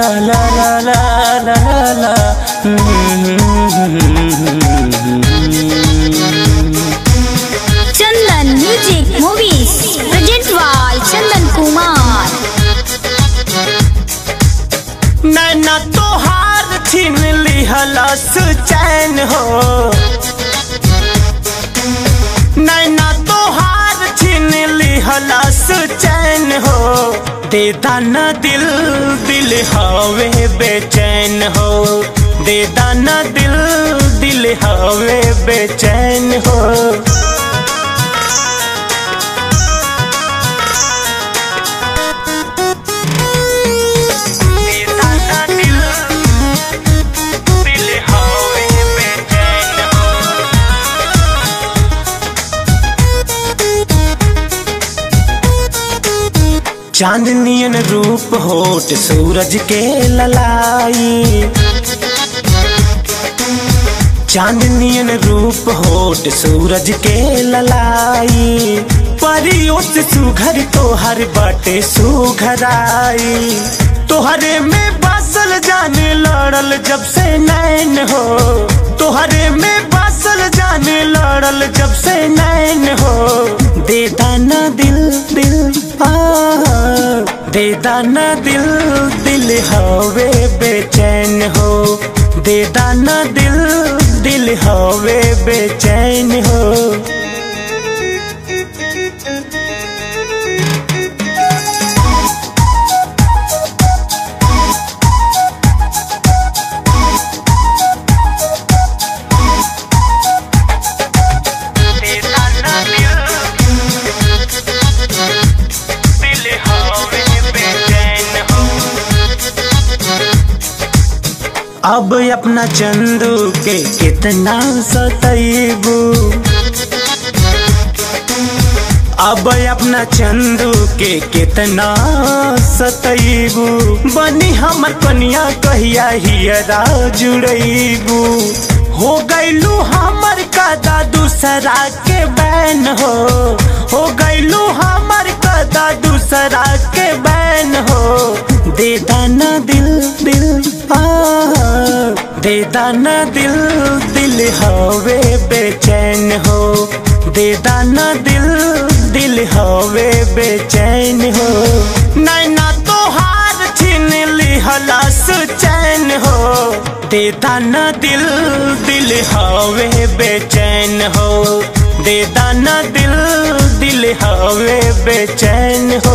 ला ला ला ला ला Chandan Music Movies present by Chandan Kumar. नैना तोहार छीन लिहलस चैन हो नैना तोहार छीन लिहलस चैन हो दे दाना दिल दिल हवे बेचैन हो दे दाना दिल दिल हवे बेचैन हो दे दाना दिल दिल हवे बेचैन हो चांदनियन रूप होट सूरज के ललाई चांदनियन रूप होट सूरज के ललाई परियों से सुघर तोहर बाटे सुघराई तोहरे में बासल जाने लड़ल जब से नैन हो तोहरे में बासल जाने लड़ल जब से नैन हो दे दाना दिल दिल आ दे दाना दिल दिल हवे बेचैन हो दे दाना दिल दिल हवे बेचैन हो दे दाना दिल दिल हवे बेचैन हो अब अपना चंदू के कितना सतैबू अब अपना चंदू के कितना सतैबू बनी हमर कनिया कहिया हियरा जुड़ैबू हो गैलू हमर कदा दूसरा के बैन हो हो गैलू हमर कदा दूसरा के बैन हो दे दाना दिल दिल आ दे दाना दिल दिल हवे बेचैन हो दे दाना दिल दिल हवे बेचैन हो नैना तोहार छीन लिहलस चैन हो दे दाना दिल दिल हवे बेचैन हो दे दाना दिल दिल हवे बेचैन हो